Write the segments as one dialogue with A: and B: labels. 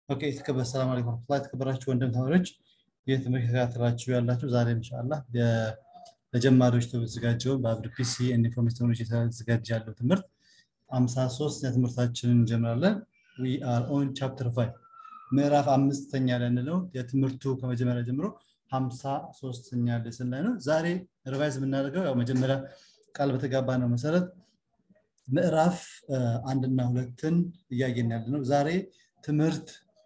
A: ኦኬ የተከበረ ሰላም አለይኩም ላ የተከበራችሁ ወንድም ተማሪዎች ይህ ትምህርት የተከታተላችሁ ያላችሁ ዛሬ እንሻላ ለጀማሪዎች ተዘጋጀውን በአብሪ ፒሲ ኢንፎርሜሽን ቴክኖሎጂ የተዘጋጀ ያለው ትምህርት አምሳ ሶስት ትምህርታችንን እንጀምራለን ዊ አር ኦን ቻፕተር ፋይቭ ምዕራፍ አምስተኛ ላይ ነው የትምህርቱ ከመጀመሪያ ጀምሮ ሀምሳ ሶስተኛ ሌስን ላይ ነው ዛሬ ሪቫይዝ የምናደርገው ያው መጀመሪያ ቃል በተጋባ ነው መሰረት ምዕራፍ አንድና ሁለትን እያየን ያለ ነው ዛሬ ትምህርት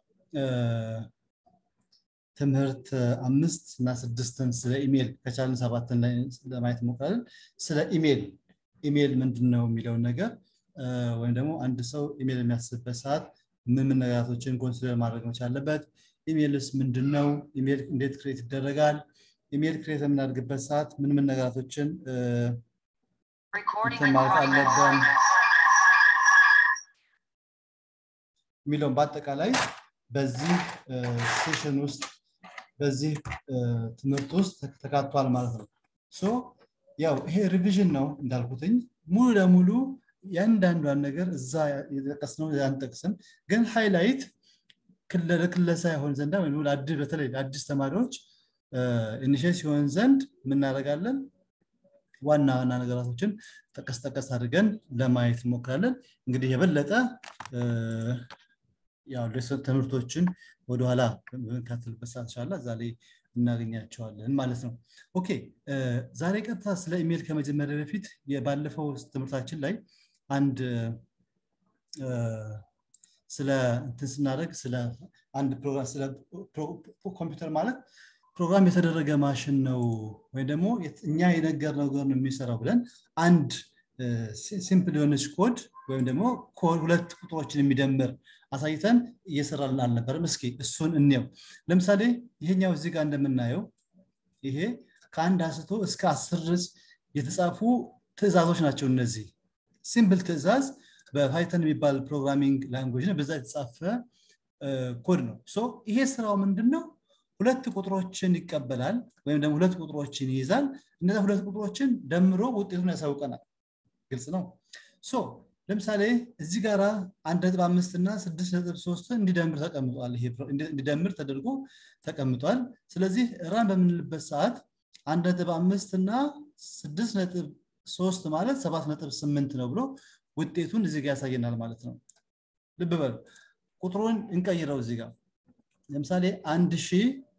A: ትምህርት አምስት እና ስድስትን ስለ ኢሜል ከቻልን ሰባትን ላይ ለማየት እንሞክራለን ስለ ኢሜል ኢሜል ምንድን ነው የሚለውን ነገር ወይም ደግሞ አንድ ሰው ኢሜል የሚያስብበት ሰዓት ምን ምን ነገራቶችን ኮንሲደር ማድረግ መቻል አለበት ኢሜልስ ምንድን ነው ኢሜል እንዴት ክሬት ይደረጋል ኢሜል ክሬት የምናደርግበት ሰዓት ምን ምን ነገራቶችን ማለት አለብን የሚለውን በአጠቃላይ በዚህ ሴሽን ውስጥ በዚህ ትምህርት ውስጥ ተካቷል ማለት ነው ሶ ያው ይሄ ሪቪዥን ነው እንዳልኩትኝ ሙሉ ለሙሉ ያንዳንዷን ነገር እዛ የጠቀስነው አንጠቅስም ግን ሃይላይት ለክለሳ ይሆን ዘንዳ ወይም በተለይ ለአዲስ ተማሪዎች ኢኒሽት ሲሆን ዘንድ የምናደርጋለን ዋና ዋና ነገራቶችን ጠቀስ ጠቀስ አድርገን ለማየት እንሞክራለን እንግዲህ የበለጠ ያው ትምህርቶችን ወደኋላ በምንካትልበት ሰዓት ሻላ እዛ ላይ እናገኛቸዋለን ማለት ነው ኦኬ ዛሬ ቀጥታ ስለ ኢሜል ከመጀመሪያ በፊት ባለፈው ትምህርታችን ላይ አንድ ስለ እንትን ስናደርግ ስለ አንድ ፕሮግራም ስለ ኮምፒውተር ማለት ፕሮግራም የተደረገ ማሽን ነው ወይም ደግሞ እኛ የነገር ነገር ነው የሚሰራው ብለን አንድ ሲምፕል የሆነች ኮድ ወይም ደግሞ ሁለት ቁጥሮችን የሚደምር አሳይተን እየሰራልን አልነበርም እስኪ እሱን እንየው ለምሳሌ ይሄኛው እዚህ ጋር እንደምናየው ይሄ ከአንድ አንስቶ እስከ አስር የተጻፉ ትእዛዞች ናቸው እነዚህ ሲምፕል ትእዛዝ በፓይተን የሚባል ፕሮግራሚንግ ላንጉጅ ነው በዛ የተጻፈ ኮድ ነው ይሄ ስራው ምንድን ነው ሁለት ቁጥሮችን ይቀበላል ወይም ደግሞ ሁለት ቁጥሮችን ይይዛል እነዚ ሁለት ቁጥሮችን ደምሮ ውጤቱን ያሳውቀናል ግልጽ ነው ሶ ለምሳሌ እዚህ ጋር አንድ ነጥብ አምስት እና ስድስት ነጥብ ሶስት እንዲደምር ተቀምጧል እንዲደምር ተደርጎ ተቀምጧል ስለዚህ ራን በምንልበት ሰዓት አንድ ነጥብ አምስት እና ስድስት ነጥብ ሶስት ማለት ሰባት ነጥብ ስምንት ነው ብሎ ውጤቱን እዚህ ጋር ያሳየናል ማለት ነው ልብ በሉ ቁጥሩን እንቀይረው እዚህ ጋር ለምሳሌ አንድ ሺ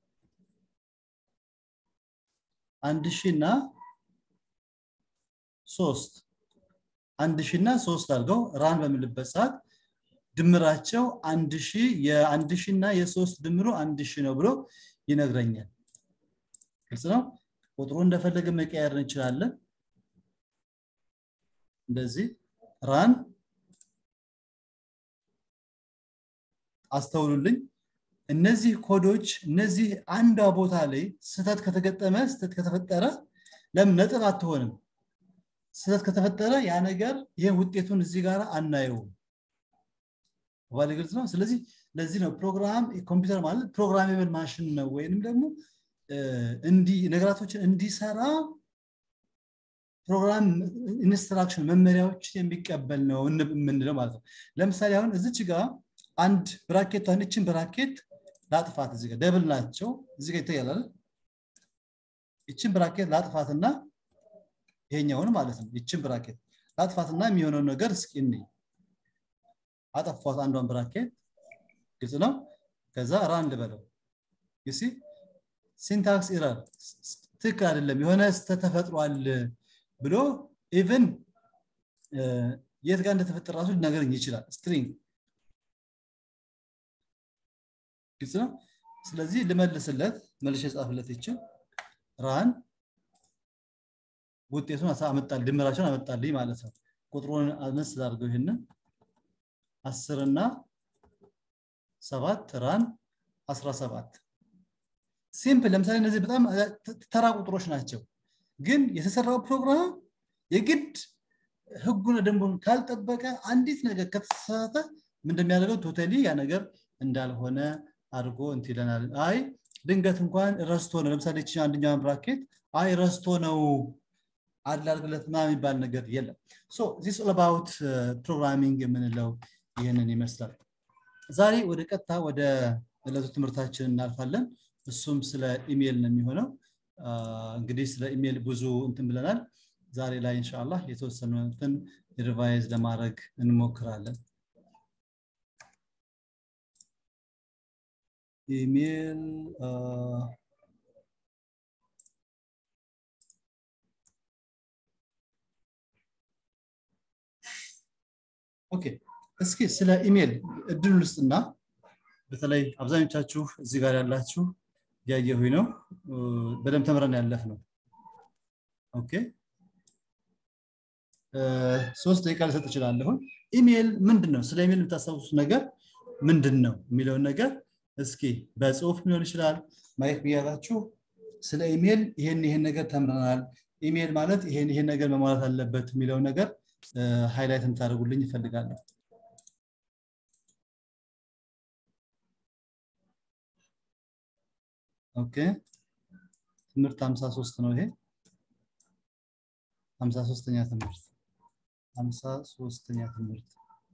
A: አንድ ሺ እና ሶስት አንድ ሺ እና ሶስት አድርገው ራን በምልበት ሰዓት ድምራቸው አንድ ሺ የአንድ ሺ እና የሶስት ድምሩ አንድ ሺ ነው ብሎ ይነግረኛል ግልጽ ነው ቁጥሩ እንደፈለገ መቀየር እንችላለን እንደዚህ ራን አስተውሉልኝ እነዚህ ኮዶች እነዚህ አንዷ ቦታ ላይ ስተት ከተገጠመ ስተት ከተፈጠረ ለምን ነጥብ አትሆንም ስተት ከተፈጠረ ያ ነገር ይህ ውጤቱን እዚህ ጋር አናየውም ባለ ግልጽ ነው ስለዚህ ለዚህ ነው ፕሮግራም ኮምፒውተር ማለት ፕሮግራሜብል ማሽን ነው ወይንም ደግሞ ነገራቶችን እንዲሰራ ፕሮግራም ኢንስትራክሽን መመሪያዎችን የሚቀበል ነው የምንለው ማለት ነው ለምሳሌ አሁን እዚች ጋር አንድ ብራኬት አንድችን ብራኬት ላጥፋት እዚህ ጋር ደብል ናቸው እዚህ ጋር ይታያል ይችን ብራኬት ላጥፋትና ይሄኛውን ማለት ነው ይችን ብራኬት ላጥፋትና የሚሆነው ነገር እስኪ እኔ አጠፏት አንዷን ብራኬት ግልጽ ነው ከዛ ራንድ በለው ዩሲ ሲንታክስ ኢረር ትክክል አይደለም የሆነ ተፈጥሯል ብሎ ኢቨን የት ጋር እንደተፈጠረ ራሱ ሊነገረኝ ይችላል ስትሪንግ ግልጽ ነው ስለዚህ ልመልስለት መልሽ የጻፍለት ይችል ራን ውጤቱን አመጣል ድምራቸውን አመጣልኝ ማለት ነው ቁጥሩን አነስ አድርገው ይህንን አስር እና ሰባት ራን አስራ ሰባት ሲምፕል ለምሳሌ እነዚህ በጣም ተራ ቁጥሮች ናቸው ግን የተሰራው ፕሮግራም የግድ ህጉን ደንቡን ካልጠበቀ አንዲት ነገር ከተሳሳተ እንደሚያደርገው ቶታሊ ያ ነገር እንዳልሆነ አድርጎ እንት ይለናል አይ ድንገት እንኳን ረስቶ ነው ለምሳሌ ች አንደኛውን ብራኬት አይ ረስቶ ነው አድላርግለት ማ የሚባል ነገር የለም ዚስ ኦል አባውት ፕሮግራሚንግ የምንለው ይህንን ይመስላል ዛሬ ወደ ቀጥታ ወደ ዕለቱ ትምህርታችን እናልፋለን እሱም ስለ ኢሜይል ነው የሚሆነው እንግዲህ ስለ ኢሜይል ብዙ እንትን ብለናል ዛሬ ላይ እንሻላ የተወሰኑትን ሪቫይዝ ለማድረግ እንሞክራለን ኢሜይል ኦኬ እስኪ ስለ ኢሜይል እድሉ ልስጥና በተለይ አብዛኞቻችሁ እዚህ ጋር ያላችሁ እያየሁኝ ነው በደንብ ተምረን ያለፍ ነው ኦኬ ሶስት ደቂቃ ልሰጥ እችላለሁን ኢሜይል ምንድን ነው ስለ ኢሜይል የምታስታውሱት ነገር ምንድን ነው የሚለውን ነገር እስኪ በጽሁፍ ሊሆን ይችላል ማየት ብያላችሁ ስለ ኢሜይል ይሄን ይሄን ነገር ተምረናል ኢሜይል ማለት ይሄን ይሄን ነገር መሟላት አለበት የሚለው ነገር ሃይላይት እንታደርጉልኝ ይፈልጋለሁ ኦኬ ትምህርት 53 ነው ይሄ 53ኛ ትምህርት 53ኛ ትምህርት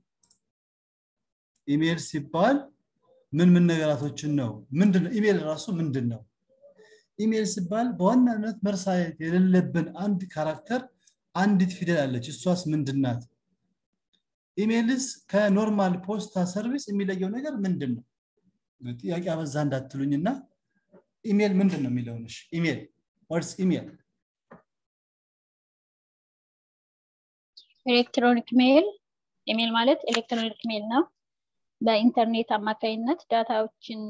A: ኢሜይል ሲባል ምን ምን ነገራቶችን ነው ምንድን ነው ኢሜይል ራሱ ምንድን ነው ኢሜይል ሲባል በዋናነት መርሳየት የሌለብን አንድ ካራክተር አንዲት ፊደል አለች እሷስ ምንድናት ኢሜይልስ ከኖርማል ፖስታ ሰርቪስ የሚለየው ነገር ምንድን ነው ጥያቄ አበዛ እንዳትሉኝና ኢሜይል ምንድን ነው የሚለውንሽ ኢሜይል ዋትስ ኢሜይል
B: ኤሌክትሮኒክ ሜይል ኢሜይል ማለት ኤሌክትሮኒክ ሜይል ነው በኢንተርኔት አማካኝነት ዳታዎችን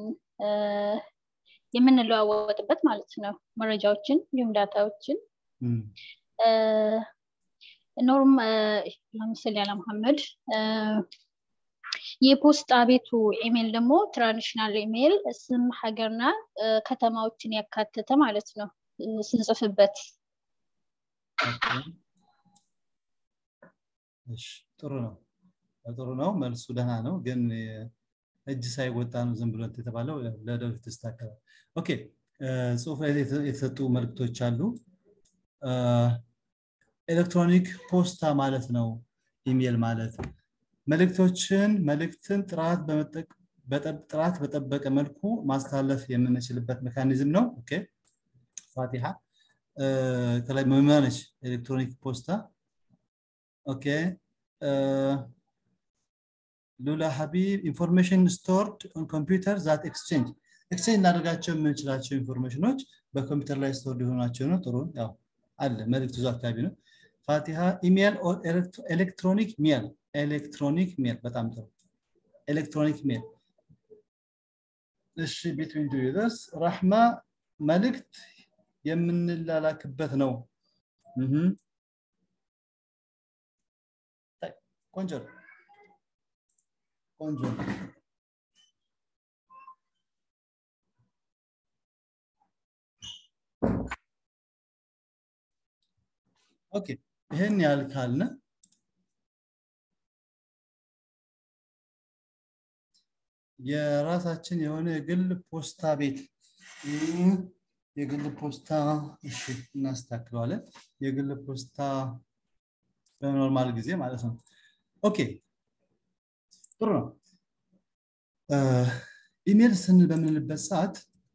B: የምንለዋወጥበት ማለት ነው መረጃዎችን እንዲሁም ዳታዎችን ኖርም ለምሳሌ ያለ መሐመድ የፖስታ ቤቱ ኢሜይል ደግሞ ትራዲሽናል ኢሜይል ስም ሀገርና ከተማዎችን ያካተተ ማለት ነው ስንጽፍበት
A: ጥሩ ነው ጥሩ ነው መልሱ ደህና ነው ግን እጅ ሳይወጣ ነው ዝም ብሎ የተባለው ለወደፊት ይስተካከላል ኦኬ ጽሁፍ ላይ የተሰጡ መልክቶች አሉ ኤሌክትሮኒክ ፖስታ ማለት ነው ኢሜይል ማለት መልእክቶችን መልእክትን ጥራት በጠበቀ መልኩ ማስተላለፍ የምንችልበት ሜካኒዝም ነው ኦኬ ፋቲሃ ከላይ መመነች ኤሌክትሮኒክ ፖስታ ኦኬ ሉላ ሀቢብ ኢንፎርሜሽን ስቶርድ ኦን ኮምፒውተር ዛት ኤክስቼንጅ ኤክስቼንጅ እናደርጋቸው የምንችላቸው ኢንፎርሜሽኖች በኮምፒውተር ላይ ስቶርድ የሆናቸው ነው ጥሩ ያው አለ መልእክቱ ዙ አካባቢ ነው ፋቲሃ ኢሜይል ኤሌክትሮኒክ ሜል ኤሌክትሮኒክ ሜል በጣም ጥሩ ኤሌክትሮኒክ ሜል እሺ ቢትዊን ቱ ዩዘርስ ራህማ መልእክት የምንላላክበት ነው ቆንጆ ቆንጆ ኦኬ ይህን ያህል ካልነ የራሳችን የሆነ የግል ፖስታ ቤት የግል ፖስታ እሺ እናስተካክለዋለን የግል ፖስታ በኖርማል ጊዜ ማለት ነው ኦኬ ጥሩ ነው ኢሜል ስንል በምንልበት ሰዓት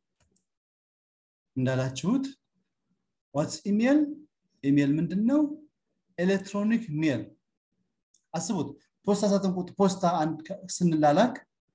A: እንዳላችሁት ዋትስ ኢሜል ኢሜል ምንድን ነው ኤሌክትሮኒክ ሜል አስቡት ፖስታ ሳጥን ቁጥ ፖስታ ስንላላክ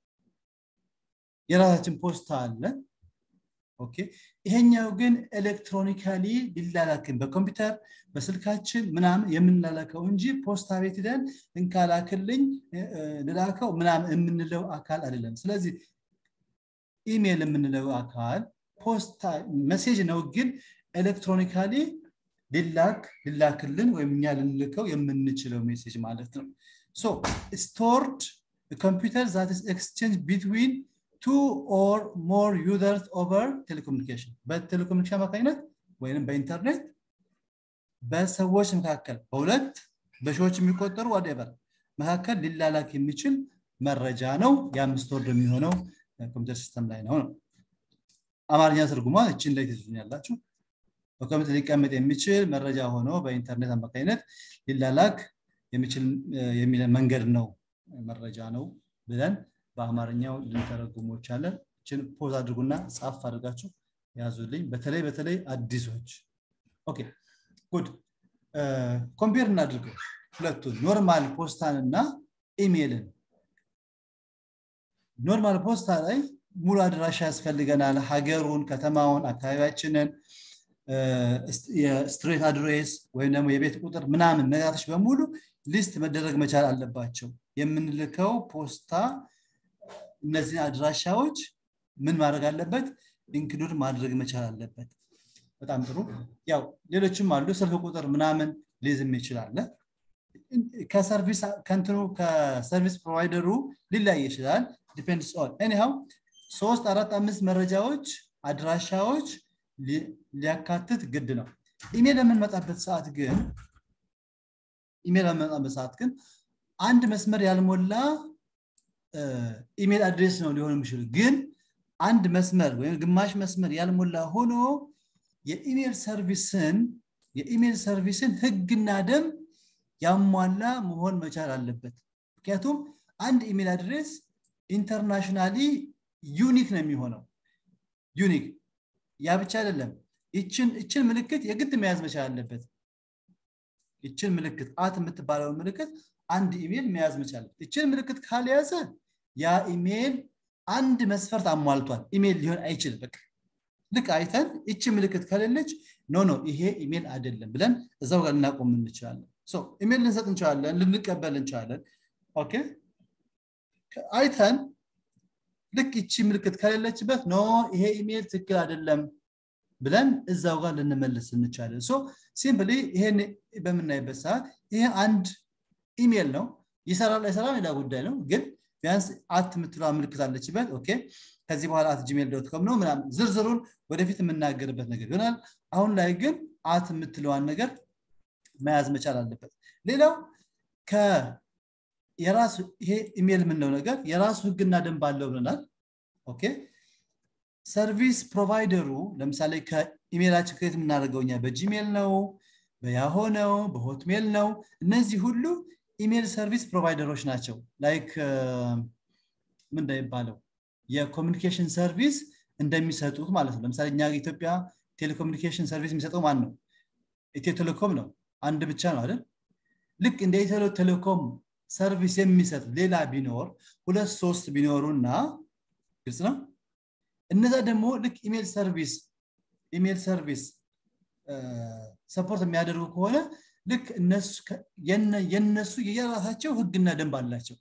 A: የራሳችን ፖስታ አለ ኦኬ ይሄኛው ግን ኤሌክትሮኒካሊ ሊላላክን በኮምፒውተር በስልካችን ምናምን የምንላላከው እንጂ ፖስታ ቤት ሄደን እንካላክልኝ ልላከው ምናምን የምንለው አካል አይደለም ስለዚህ ኢሜል የምንለው አካል ፖስታ መሴጅ ነው ግን ኤሌክትሮኒካሊ ሊላክ ሊላክልን ወይም እኛ ልንልከው የምንችለው ሜሴጅ ማለት ነው ሶ ስቶርድ ኮምፒውተር ዛት ኤክስቼንጅ ቢትዊን ቱ ኦር ሞር ዩዘርስ ኦቨር ቴሌኮሙኒኬሽን በቴሌኮሙኒኬሽን አማካኝነት ወይም በኢንተርኔት በሰዎች መካከል በሁለት በሺዎች የሚቆጠሩ ዋደቨር መካከል ሊላላክ የሚችል መረጃ ነው የአምስት ወርድ የሚሆነው ኮምፒውተር ሲስተም ላይ ነው ነው አማርኛ ትርጉሟ እችን ላይ ትዙኛላችሁ በኮምፒውተር ሊቀመጥ የሚችል መረጃ ሆኖ በኢንተርኔት አማካኝነት ሊላላክ የሚችል መንገድ ነው መረጃ ነው ብለን በአማርኛው ልንተረጉሞ ይቻለን ችን ፖዝ አድርጉና ጻፍ አድርጋችሁ ያዙልኝ በተለይ በተለይ አዲሶች ኦኬ ጉድ ኮምፔር እናድርገው ሁለቱን ኖርማል ፖስታን እና ኢሜይልን ኖርማል ፖስታ ላይ ሙሉ አድራሻ ያስፈልገናል ሀገሩን ከተማውን አካባቢያችንን የስትሬት አድሬስ ወይም ደግሞ የቤት ቁጥር ምናምን ነገራቶች በሙሉ ሊስት መደረግ መቻል አለባቸው የምንልከው ፖስታ እነዚህን አድራሻዎች ምን ማድረግ አለበት ኢንክሉድ ማድረግ መቻል አለበት በጣም ጥሩ ያው ሌሎችም አሉ ስልክ ቁጥር ምናምን ሊዝም ይችላለ ከሰርቪስ ከንትኑ ከሰርቪስ ፕሮቫይደሩ ሊለያይ ይችላል ዲፔንድስ ኦን ኤኒሃው ሶስት አራት አምስት መረጃዎች አድራሻዎች ሊያካትት ግድ ነው ኢሜል የምንመጣበት ሰዓት ግን ኢሜል የምንመጣበት ሰዓት ግን አንድ መስመር ያልሞላ ኢሜል አድሬስ ነው ሊሆን የሚችሉ ግን አንድ መስመር ወይም ግማሽ መስመር ያልሞላ ሆኖ የኢሜል ሰርቪስን የኢሜል ሰርቪስን ህግና ደንብ ያሟላ መሆን መቻል አለበት ምክንያቱም አንድ ኢሜል አድሬስ ኢንተርናሽናሊ ዩኒክ ነው የሚሆነው ዩኒክ ያ ብቻ አይደለም ይችን ምልክት የግድ መያዝ መቻል አለበት ይችን ምልክት አት የምትባለውን ምልክት አንድ ኢሜል መያዝ መቻል ይችን ምልክት ካልያዘ ያ ኢሜል አንድ መስፈርት አሟልቷል ኢሜል ሊሆን አይችልም በቃ ልክ አይተን ይቺ ምልክት ከሌለች ኖ ኖ ይሄ ኢሜል አይደለም ብለን እዛው ጋር ልናቆም እንችላለን ኢሜል ልንሰጥ እንችላለን ልንቀበል እንችላለን ኦኬ አይተን ልክ ይቺ ምልክት ከሌለችበት ኖ ይሄ ኢሜል ትክክል አይደለም ብለን እዛው ጋር ልንመልስ እንቻለን ሶ ሲምፕሊ ይሄን በምናይበት ሰዓት ይሄ አንድ ኢሜል ነው ይሰራል አይሰራም ሌላ ጉዳይ ነው ግን ቢያንስ አት የምትለዋ ምልክት አለችበት ኦኬ ከዚህ በኋላ አት ጂሜል ዶት ኮም ነው ምናምን ዝርዝሩን ወደፊት የምናገርበት ነገር ይሆናል አሁን ላይ ግን አት የምትለዋን ነገር መያዝ መቻል አለበት ሌላው የራሱ ይሄ ኢሜል የምንለው ነገር የራሱ ህግና ደንብ አለው ብለናል ኦኬ ሰርቪስ ፕሮቫይደሩ ለምሳሌ ከኢሜላችን ክሬት የምናደርገው እኛ በጂሜል ነው በያሆ ነው በሆትሜል ነው እነዚህ ሁሉ ኢሜል ሰርቪስ ፕሮቫይደሮች ናቸው ላይክ ምን እንደሚባለው የኮሚኒኬሽን ሰርቪስ እንደሚሰጡት ማለት ነው ለምሳሌ እኛ ኢትዮጵያ ቴሌኮሚኒኬሽን ሰርቪስ የሚሰጠው ማን ነው ኢትዮ ቴሌኮም ነው አንድ ብቻ ነው አይደል ልክ እንደ ኢትዮ ቴሌኮም ሰርቪስ የሚሰጥ ሌላ ቢኖር ሁለት ሶስት ቢኖሩና ግልጽ ነው እነዛ ደግሞ ልክ ኢሜል ሰርቪስ ኢሜል ሰርቪስ ሰፖርት የሚያደርጉ ከሆነ ልክ የነሱ የየራሳቸው ህግና ደንብ አላቸው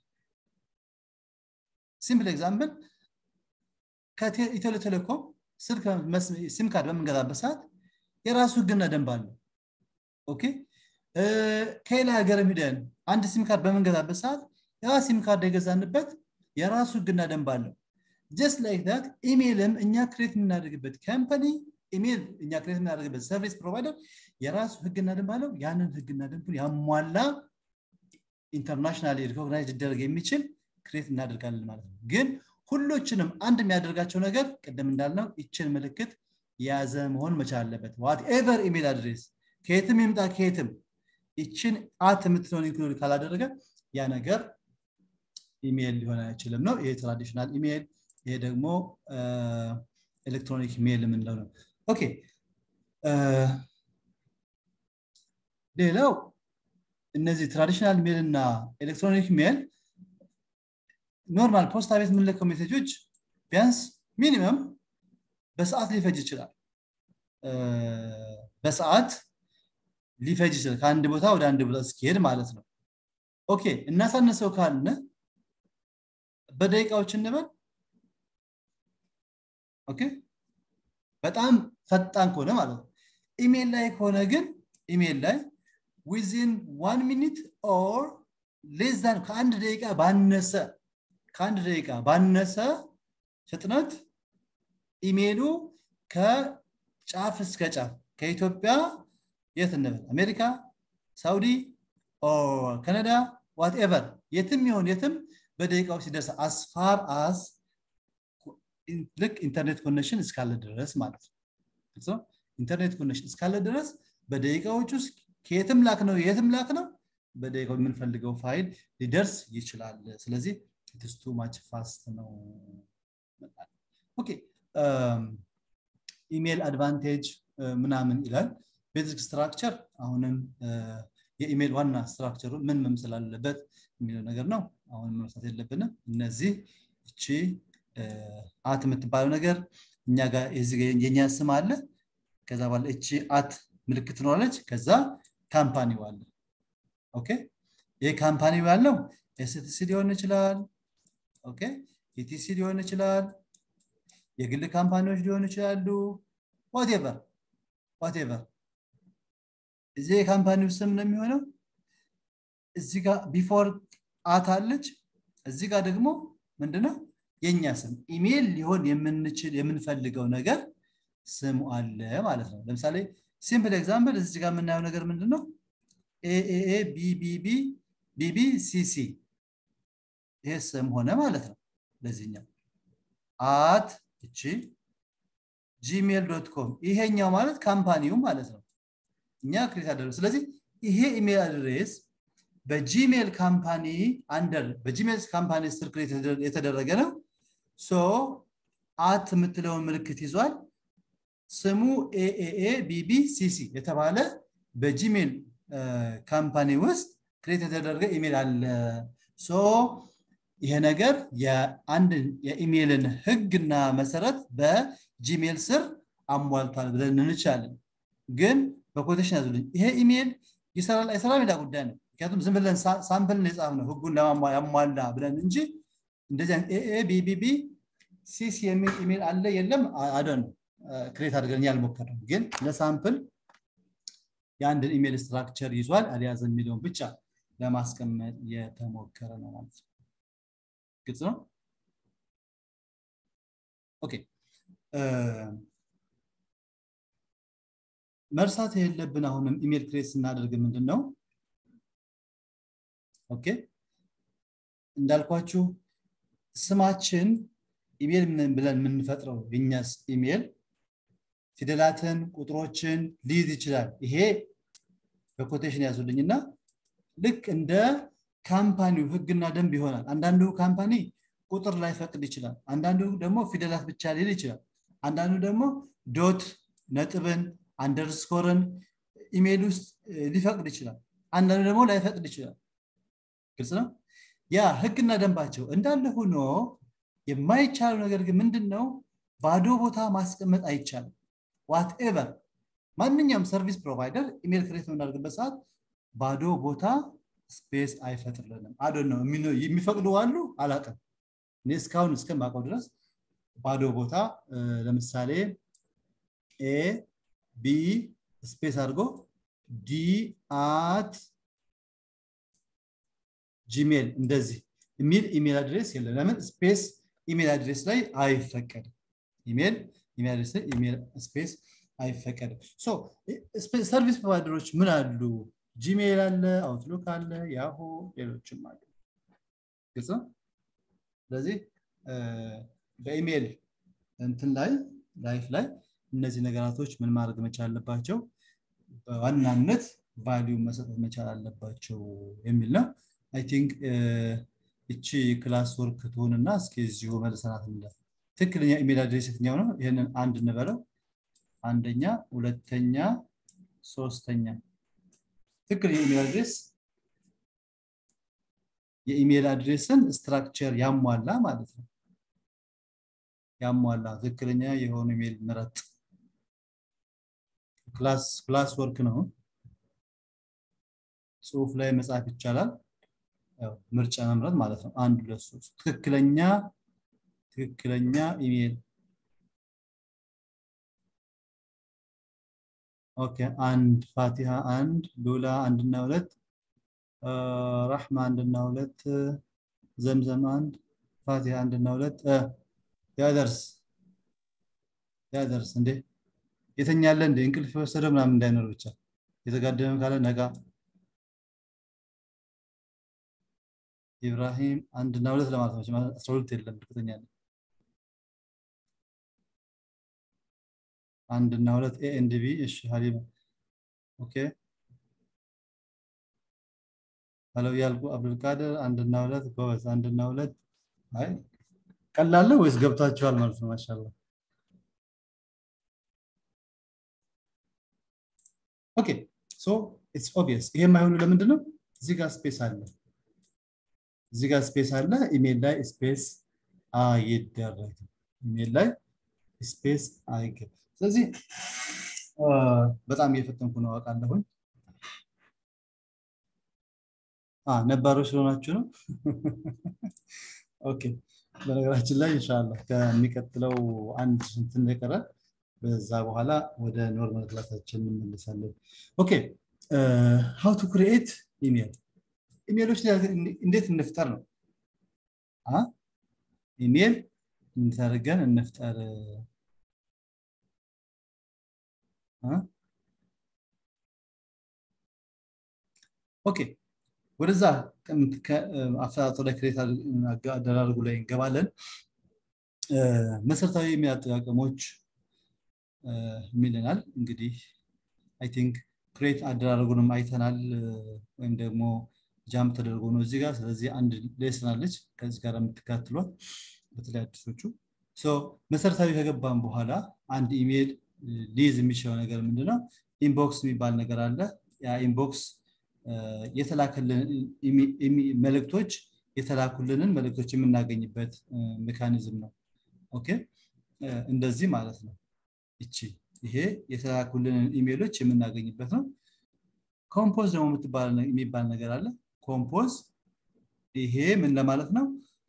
A: ሲምፕል ኤግዛምፕል ከኢትዮ ቴሌኮም ስልክ ሲም ካርድ በምንገዛበት ሰዓት የራሱ ህግና ደንብ አለው ኦኬ ከሌላ ሀገር ሂደን አንድ ሲም ካርድ በምንገዛበት ሰዓት ያ ሲም ካርድ የገዛንበት የራሱ ህግና ደንብ አለው ጀስት ላይክ ዳት ኢሜይልም እኛ ክሬት የምናደርግበት ካምፓኒ ኢሜይል እኛ ክሬት የምናደርግበት ሰርቪስ ፕሮቫይደር የራሱ ህግና ደንብ አለው ያንን ህግና ደንቡን ያሟላ ኢንተርናሽናል ሪኮግናይዝ ሊደረግ የሚችል ክሬት እናደርጋለን ማለት ነው ግን ሁሎችንም አንድ የሚያደርጋቸው ነገር ቅድም እንዳልነው ይችን ምልክት የያዘ መሆን መቻል አለበት ዋት ኤቨር ኢሜል አድሬስ ከየትም ይምጣ ከየትም ይችን አት የምትለውን ኢንክሉድ ካላደረገ ያ ነገር ኢሜይል ሊሆን አይችልም ነው ይሄ ትራዲሽናል ኢሜይል ይሄ ደግሞ ኤሌክትሮኒክ ሜል የምንለው ነው ኦኬ ሌላው እነዚህ ትራዲሽናል ሜል እና ኤሌክትሮኒክ ሜል ኖርማል ፖስታ ቤት የምንለከው ሜሴጆች ቢያንስ ሚኒመም በሰዓት ሊፈጅ ይችላል በሰዓት ሊፈጅ ይችላል ከአንድ ቦታ ወደ አንድ ቦታ እስኪሄድ ማለት ነው ኦኬ እናሳነሰው ካልን በደቂቃዎች እንበል ኦኬ በጣም ፈጣን ከሆነ ማለት ነው ኢሜል ላይ ከሆነ ግን ኢሜል ላይ ዊዝን ዋን ሚኒት ኦር ሌዛን ከአንድ ደቂቃ ባነሰ ከአንድ ደቂቃ ባነሰ ፍጥነት ኢሜሉ ከጫፍ እስከ ጫፍ ከኢትዮጵያ የት እንበል አሜሪካ ሳውዲ ካናዳ ዋትኤቨር የትም ይሆን የትም በደቂቃዎች ሲደርስ አስፋር አስ ልክ ኢንተርኔት ኮኔክሽን እስካለ ድረስ ማለት ነው ኢንተርኔት ኮኔክሽን እስካለ ድረስ በደቂቃዎች ውስጥ ከየትም ላክ ነው የትም ላክ ነው በደቂቃው የምንፈልገው ፋይል ሊደርስ ይችላል ስለዚህ ኢትስ ቱ ማች ፋስት ነው ኦኬ ኢሜል አድቫንቴጅ ምናምን ይላል ቤዚክ ስትራክቸር አሁንም የኢሜል ዋና ስትራክቸሩ ምን መምሰል አለበት የሚለው ነገር ነው አሁን መርሳት የለብንም እነዚህ እቺ አት የምትባለው ነገር እኛ ጋር የኛ ስም አለ ከዛ በኋላ እቺ አት ምልክት ትኖራለች ከዛ ካምፓኒው አለ ኦኬ ይህ ካምፓኒው ያለው ኤስቲሲ ሊሆን ይችላል ኦኬ ኢቲሲ ሊሆን ይችላል የግል ካምፓኒዎች ሊሆኑ ይችላሉ ዋቴቨር ዋቴቨር እዚህ የካምፓኒው ስም ነው የሚሆነው እዚህ ጋር ቢፎር አት አለች እዚህ ጋር ደግሞ ምንድነው የኛ ስም ኢሜይል ሊሆን የምንችል የምንፈልገው ነገር ስሙ አለ ማለት ነው ለምሳሌ ሲምፕል ኤግዛምፕል እዚህ ጋር የምናየው ነገር ምንድነው ኤኤኤ ቢቢቢ ቢቢ ሲሲ ይሄ ስም ሆነ ማለት ነው ለዚህኛው አት እቺ ጂሜል ዶት ኮም ይሄኛው ማለት ካምፓኒው ማለት ነው እኛ ክሬት አደረግ ስለዚህ ይሄ ኢሜል አድሬስ በጂሜል ካምፓኒ አንደር በጂሜል ካምፓኒ ስር ክሬት የተደረገ ነው ሶ አት የምትለውን ምልክት ይዟል ስሙ ኤኤኤ ቢቢ ሲሲ የተባለ በጂሜል ካምፓኒ ውስጥ ክሬት የተደረገ ኢሜል አለ ሶ ይሄ ነገር የአንድ የኢሜይልን ህግና መሰረት በጂሜል ስር አሟልቷል ብለን እንችላለን ግን በኮቴሽን ያዙልኝ ይሄ ኢሜይል ይሰራል አይሰራም ሌላ ጉዳይ ነው ምክንያቱም ዝም ብለን ሳምፕልን የጻፍ ነው ህጉን ያሟላ ብለን እንጂ እንደዚህ ኤኤ ቢቢቢ ሲሲ የሚል ኢሜይል አለ የለም አደን ክሬት አድርገን ያልሞከረው ግን ለሳምፕል የአንድን ኢሜይል ስትራክቸር ይዟል አልያዘ የሚለውን ብቻ ለማስቀመጥ የተሞከረ ነው ማለት ነው ግልጽ ነው ኦኬ መርሳት የሌለብን አሁንም ኢሜል ክሬት ስናደርግ ምንድን ነው ኦኬ እንዳልኳችሁ ስማችን ኢሜል ብለን የምንፈጥረው የኛስ ኢሜል ፊደላትን ቁጥሮችን ሊይዝ ይችላል ይሄ በኮቴሽን ያዙልኝና ልክ እንደ ካምፓኒው ህግና ደንብ ይሆናል አንዳንዱ ካምፓኒ ቁጥር ላይ ፈቅድ ይችላል አንዳንዱ ደግሞ ፊደላት ብቻ ሊል ይችላል አንዳንዱ ደግሞ ዶት ነጥብን አንደርስኮርን ኢሜይል ውስጥ ሊፈቅድ ይችላል አንዳንዱ ደግሞ ላይፈቅድ ይችላል ግልጽ ነው ያ ህግና ደንባቸው እንዳለ ሆኖ የማይቻለው ነገር ግን ምንድን ነው ባዶ ቦታ ማስቀመጥ አይቻልም ዋትኤቨር ማንኛውም ሰርቪስ ፕሮቫይደር ኢሜል ክሬት በምናደርግበት ሰዓት ባዶ ቦታ ስፔስ አይፈጥርልንም አዶ ነው የሚፈቅዱ አሉ አላቅም እኔ እስካሁን እስከማውቀው ድረስ ባዶ ቦታ ለምሳሌ ኤ ቢ ስፔስ አድርጎ ዲ አት ጂሜል እንደዚህ የሚል ኢሜል አድሬስ የለም ለምን ስፔስ ኢሜል አድሬስ ላይ አይፈቀድም ኢሜል ኢሜል አድሬስ ላይ ኢሜል ስፔስ አይፈቀድም ሰርቪስ ፕሮቫይደሮች ምን አሉ ጂሜል አለ አውትሉክ አለ ያሁ ሌሎችም አሉ ግልጽ ነው ስለዚህ በኢሜል እንትን ላይ ላይፍ ላይ እነዚህ ነገራቶች ምን ማድረግ መቻል አለባቸው በዋናነት ቫሊዩ መሰጠት መቻል አለባቸው የሚል ነው አይ ቲንክ እቺ ክላስ ወርክ ትሆንና እስኪ እዚሁ መልሰናት እንለፍ ትክክለኛ ኢሜል አድሬስ የትኛው ነው ይህንን አንድ እንበለው አንደኛ ሁለተኛ ሶስተኛ ትክክል የኢሜል አድሬስ የኢሜል አድሬስን ስትራክቸር ያሟላ ማለት ነው ያሟላ ትክክለኛ የሆኑ ኢሜል ምረጥ ክላስ ክላስ ወርክ ነው ጽሁፍ ላይ መጻፍ ይቻላል ምርጫ መምረጥ ማለት ነው አንድ ሁለት ሶስት ትክክለኛ ትክክለኛ ኢሜል ኦኬ አንድ ፋቲሃ አንድ ሉላ አንድና ሁለት ረሕማ አንድና ሁለት ዘምዘም አንድ ፋቲሃ አንድና ሁለት ያደርስ ያደርስ እንዴ የተኛለ እንዴ እንቅልፍ የወሰደ ምናምን እንዳይኖር ብቻ የተጋደመ ካለ ነጋ ኢብራሂም አንድና ሁለት ለማለት ነው አስራ ሁለት የለም እርግጠኛ ነኝ አንድና ሁለት ኤ ኤንድ ቢ እሺ ሀሊማ ኦኬ አለው ያልኩ አብዱልቃድር አንድና ሁለት ጎበዝ አንድና ሁለት አይ ቀላል ነው ወይስ ገብታችኋል ማለት ነው? ማሻላ ኦኬ ሶ ኢትስ ኦብቪየስ። ይሄ የማይሆኑ ለምንድን ነው? እዚህ ጋር ስፔስ አለ፣ እዚህ ጋር ስፔስ አለ። ኢሜል ላይ ስፔስ አይደረግም። ኢሜል ላይ ስፔስ አይገባም። ስለዚህ በጣም እየፈጠንኩ ነው አውቃለሁኝ። ነባሮች ስለሆናችሁ ነው። ኦኬ በነገራችን ላይ ኢንሻላህ ከሚቀጥለው አንድ እንትን የቀረ በዛ በኋላ ወደ ኖርማል ክላሳችን እንመለሳለን። ኦኬ ሃው ቱ ክሪኤት ኢሜል ኢሜሎች እንዴት እንፍጠር ነው። ኢሜል እንዴት አድርገን እንፍጠር? ኦኬ ወደዛ አፈጣጠሩ ላይ ክሬት አደራርጉ ላይ እንገባለን። መሰረታዊ ኢሜል አጠቃቀሞች የሚለናል። እንግዲህ አይ ቲንክ ክሬት አደራረጉንም አይተናል፣ ወይም ደግሞ ጃምፕ ተደርጎ ነው እዚህ ጋር። ስለዚህ አንድ ሌስን አለች ከዚህ ጋር የምትካትሏት በተለይ አዲሶቹ። መሰረታዊ ከገባን በኋላ አንድ ኢሜል ሊይዝ የሚችለው ነገር ምንድነው? ኢንቦክስ የሚባል ነገር አለ። ያ ኢንቦክስ የተላከልን መልእክቶች የተላኩልንን መልእክቶች የምናገኝበት ሜካኒዝም ነው። ኦኬ እንደዚህ ማለት ነው። እቺ ይሄ የተላኩልንን ኢሜሎች የምናገኝበት ነው። ኮምፖዝ ደግሞ የሚባል ነገር አለ። ኮምፖዝ ይሄ ምን ለማለት ነው?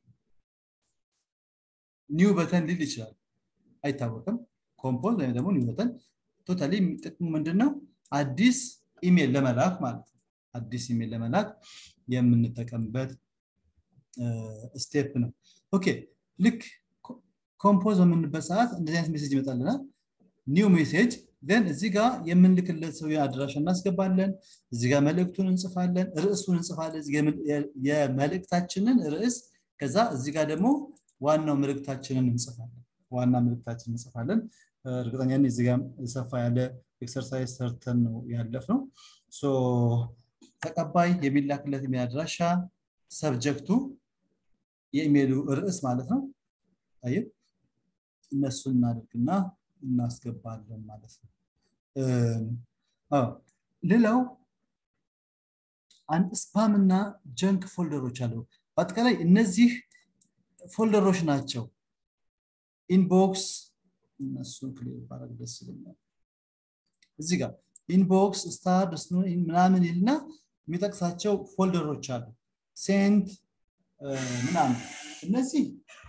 A: ኒው በተን ሊል ይችላል፣ አይታወቅም። ኮምፖዝ ወይም ደግሞ ኒው በተን ቶታሊ ጥቅሙ ምንድን ነው? አዲስ ኢሜል ለመላክ ማለት ነው። አዲስ ኢሜል ለመላክ የምንጠቀምበት ስቴፕ ነው። ኦኬ ልክ ኮምፖዝ በምንበት ሰዓት እንደዚህ አይነት ሜሴጅ ይመጣልናል። ኒው ሜሴጅ ን እዚህ ጋር የምንልክለት ሰው አድራሻ እናስገባለን። እዚህ ጋር መልእክቱን እንጽፋለን፣ ርዕሱን እንጽፋለን። የመልእክታችንን ርዕስ ከዛ እዚህ ጋር ደግሞ ዋናው መልእክታችንን እንጽፋለን። ዋና መልእክታችንን እንጽፋለን። እርግጠኛ እዚህ ጋር ሰፋ ያለ ኤክሰርሳይዝ ሰርተን ነው ያለፍ ነው። ተቀባይ የሚላክለት ኢሜል አድራሻ፣ ሰብጀክቱ የኢሜሉ ርዕስ ማለት ነው። አይ እነሱን እናደርግና እናስገባለን ማለት ነው። ሌላው አንድ ስፓም እና ጀንክ ፎልደሮች አሉ። በአጠቃላይ እነዚህ ፎልደሮች ናቸው። ኢንቦክስ እነሱን ክሊር ባረግ ደስ ይለኛል። እዚህ ጋር ኢንቦክስ ስታር ምናምን ይልና የሚጠቅሳቸው ፎልደሮች አሉ። ሴንት ምናምን እነዚህ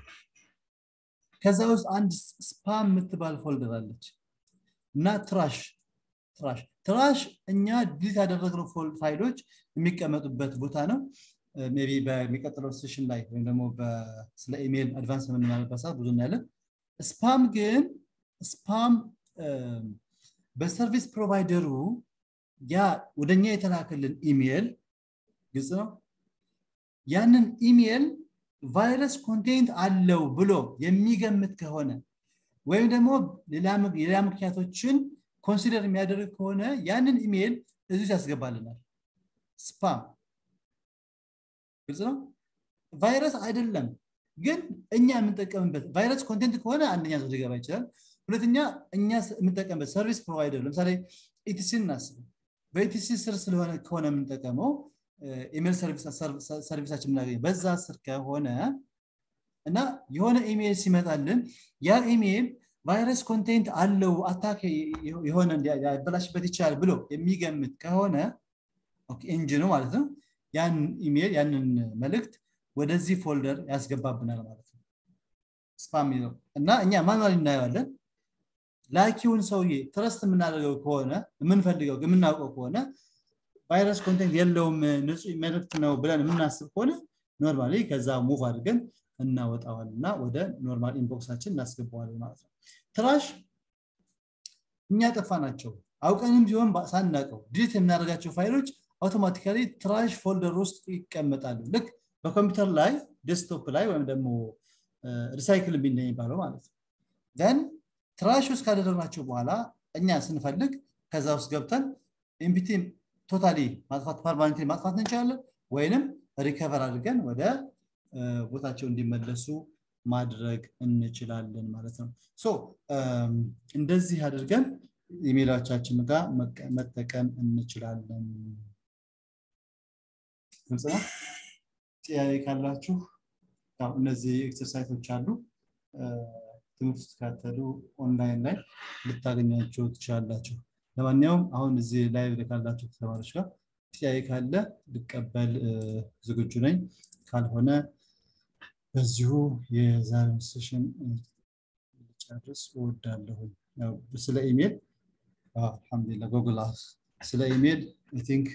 A: ከዛ ውስጥ አንድ ስፓም የምትባል ፎልደር አለች እና ትራሽ ትራሽ ትራሽ እኛ ዲሊት ያደረግነው ፋይሎች የሚቀመጡበት ቦታ ነው። ሜይ ቢ በሚቀጥለው ሴሽን ላይ ወይም ደግሞ ስለ ኢሜይል አድቫንስ የምንማርበት ሰዓት ብዙ እናያለን። ስፓም ግን ስፓም በሰርቪስ ፕሮቫይደሩ ያ ወደኛ የተላከልን ኢሜይል ግልጽ ነው። ያንን ኢሜይል ቫይረስ ኮንቴንት አለው ብሎ የሚገምት ከሆነ ወይም ደግሞ ሌላ ምክንያቶችን ኮንሲደር የሚያደርግ ከሆነ ያንን ኢሜይል እዚህ ያስገባልናል። ስፓም ግልጽ ነው። ቫይረስ አይደለም ግን እኛ የምንጠቀምበት ቫይረስ ኮንቴንት ከሆነ አንደኛ ሰው ሊገባ ይችላል። ሁለተኛ እኛ የምንጠቀምበት ሰርቪስ ፕሮቫይደር ለምሳሌ ኢቲሲ እናስብ። በኢቲሲ ስር ስለሆነ ከሆነ የምንጠቀመው ኢሜል ሰርቪሳችን የምናገኘው በዛ ስር ከሆነ እና የሆነ ኢሜይል ሲመጣልን ያ ኢሜይል ቫይረስ ኮንቴንት አለው አታክ የሆነ ያበላሽበት ይችላል ብሎ የሚገምት ከሆነ ኢንጂኑ ማለት ነው ያን ኢሜይል ያንን መልእክት ወደዚህ ፎልደር ያስገባብናል ማለት ነው ስፓም ነው እና እኛ ማኑዋል እናየዋለን ላኪውን ሰውዬ ትረስት የምናደርገው ከሆነ የምንፈልገው የምናውቀው ከሆነ ቫይረስ ኮንቴንት የለውም ንጹህ መልእክት ነው ብለን የምናስብ ከሆነ ኖርማሊ ከዛ ሙቭ አድርገን እናወጣዋል እና ወደ ኖርማል ኢንቦክሳችን እናስገባዋለን ማለት ነው ትራሽ እኛ ጠፋ ናቸው አውቀንም ቢሆን ሳናቀው ዲሊት የምናደርጋቸው ፋይሎች አውቶማቲካሊ ትራሽ ፎልደር ውስጥ ይቀመጣሉ ልክ በኮምፒውተር ላይ ዴስክቶፕ ላይ ወይም ደግሞ ሪሳይክል የሚባለው ማለት ነው ዘን ትራሽ ውስጥ ካደረግናቸው በኋላ እኛ ስንፈልግ ከዛ ውስጥ ገብተን ኤምፒቲ ቶታሊ ማጥፋት ፐርማኔንት ማጥፋት እንችላለን ወይንም ሪከቨር አድርገን ወደ ቦታቸው እንዲመለሱ ማድረግ እንችላለን ማለት ነው ሶ እንደዚህ አድርገን ኢሜይሎቻችን ጋር መጠቀም እንችላለን ግልጽ ነው ጥያቄ ካላችሁ እነዚህ ኤክሰርሳይቶች አሉ ትምህርት ስትካተሉ ኦንላይን ላይ ልታገኛቸው ትችላላችሁ ለማንኛውም አሁን እዚህ ላይ ካላችሁ ተማሪዎች ጋር ጥያቄ ካለ ልቀበል ዝግጁ ነኝ ካልሆነ በዚሁ የዛሬውን ሴሽን ጨርስ እወዳለሁ ስለ ኢሜል አልሐምዱሊላ ጎግል ስለ ኢሜል ቲንክ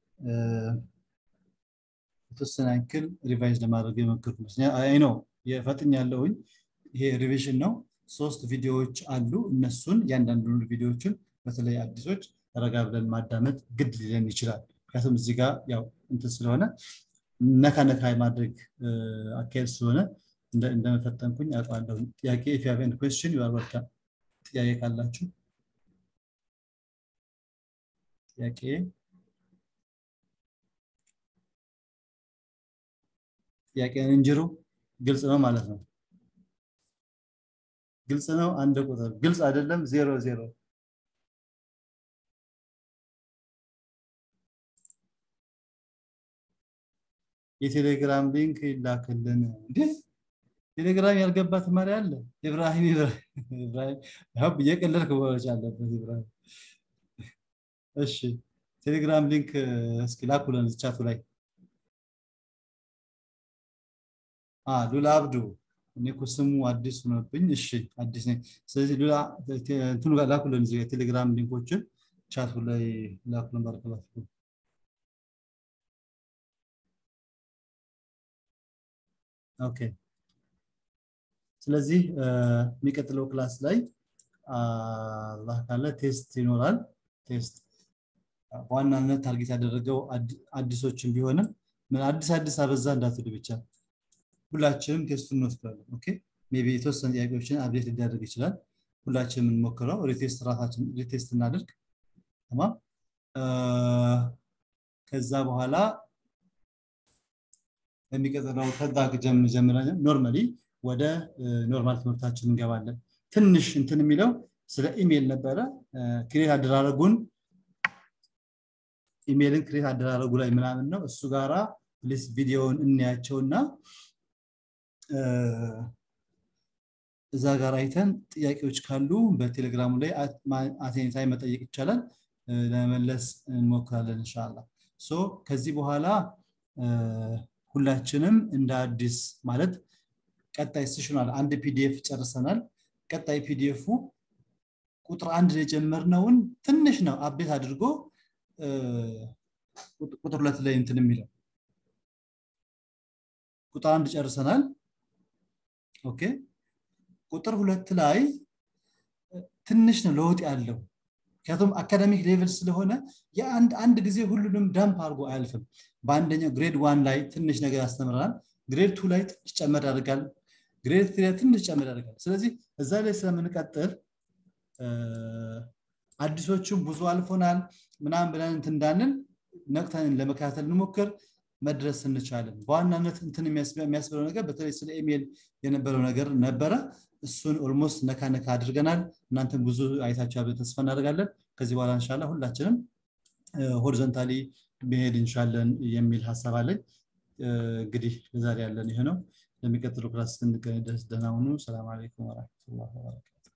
A: የተወሰነ ያክል ሪቫይዝ ለማድረግ የሞከርኩ አይ ነው የፈጥኝ ያለውኝ ይሄ ሪቪዥን ነው ሶስት ቪዲዮዎች አሉ እነሱን እያንዳንዱን ቪዲዮዎችን በተለይ አዲሶች ረጋ ብለን ማዳመጥ ግድ ሊለን ይችላል ምክንያቱም እዚህ ጋር ያው እንትን ስለሆነ ነካ ነካ ማድረግ አካሄድ ስለሆነ እንደመፈጠንኩኝ አውቃለሁ ጥያቄ ኢፍ ያቨን ኩስችን ዩአር ጥያቄ ካላችሁ ጥያቄ ጥያቄን እንጅሩ ግልጽ ነው ማለት ነው ግልጽ ነው አንድ ቁጥር ግልጽ አይደለም ዜሮ ዜሮ የቴሌግራም ሊንክ ይላክልን እንዴ ቴሌግራም ያልገባ ተማሪ አለ ኢብራሂም ኢብራሂም እየቀለልክ መሆኖች አለበት ኢብራሂም እሺ ቴሌግራም ሊንክ እስኪ ላኩልን ቻቱ ላይ ሉላ አብዱ እኔ እኮ ስሙ አዲስ ሆነብኝ እሺ አዲስ ነኝ ስለዚህ ሉላ እንትኑ ጋር ላኩልን እዚህ የቴሌግራም ሊንኮችን ቻቱ ላይ ላኩልን ባረከላችሁ ኦኬ ስለዚህ የሚቀጥለው ክላስ ላይ አላህ ካለ ቴስት ይኖራል ቴስት በዋናነት ታርጌት ያደረገው አዲሶችን ቢሆንም ምን አዲስ አዲስ አበዛ እንዳትሉ ብቻ ሁላችንም ቴስቱን እንወስዳለን ኦኬ ሜቢ የተወሰኑ ጥያቄዎችን አብዴት ሊደረግ ይችላል ሁላችንም የምንሞክረው ሪቴስት ራሳችን ሪቴስት እናደርግ ተማም ከዛ በኋላ የሚቀጥለው ከዛ ጀምረን ኖርማሊ ወደ ኖርማል ትምህርታችን እንገባለን ትንሽ እንትን የሚለው ስለ ኢሜል ነበረ ክሬት አደራረጉን ኢሜልን ክሬት አደራረጉ ላይ ምናምን ነው እሱ ጋራ ፕሊስ ቪዲዮውን እንያቸውና እዛ ጋር አይተን ጥያቄዎች ካሉ በቴሌግራሙ ላይ አቴኔታይ መጠየቅ ይቻላል ለመመለስ እንሞክራለን እንሻላ ሶ ከዚህ በኋላ ሁላችንም እንደ አዲስ ማለት ቀጣይ ስሽናል አንድ ፒዲኤፍ ጨርሰናል ቀጣይ ፒዲኤፉ ቁጥር አንድ የጀመርነውን ትንሽ ነው አቤት አድርጎ ቁጥር ሁለት ላይ እንትን የሚለው ቁጥር አንድ ጨርሰናል ኦኬ ቁጥር ሁለት ላይ ትንሽ ነው ለውጥ ያለው ምክንያቱም አካዳሚክ ሌቭል ስለሆነ የአንድ አንድ ጊዜ ሁሉንም ዳምፕ አድርጎ አያልፍም በአንደኛው ግሬድ ዋን ላይ ትንሽ ነገር ያስተምረናል ግሬድ ቱ ላይ ትንሽ ጨመር ያደርጋል ግሬድ ትሪ ላይ ትንሽ ጨመር ያደርጋል ስለዚህ እዛ ላይ ስለምንቀጥል አዲሶቹም ብዙ አልፎናል ምናምን ብለን እንትን እንዳንል ነቅተን ለመከታተል እንሞክር መድረስ እንቻለን በዋናነት እንትን የሚያስብለው ነገር በተለይ ስለ ኢሜል የነበረው ነገር ነበረ እሱን ኦልሞስት ነካ ነካ አድርገናል እናንተም ብዙ አይታችሁ ተስፋ እናደርጋለን ከዚህ በኋላ እንሻላ ሁላችንም ሆሪዞንታሊ መሄድ እንሻለን የሚል ሀሳብ አለኝ እንግዲህ ለዛሬ ያለን ይሄ ነው ለሚቀጥለው ክላስ እስክንገናኝ ድረስ ደህና ሁኑ ሰላም አለይኩም ወረመቱላ ወበረካቱ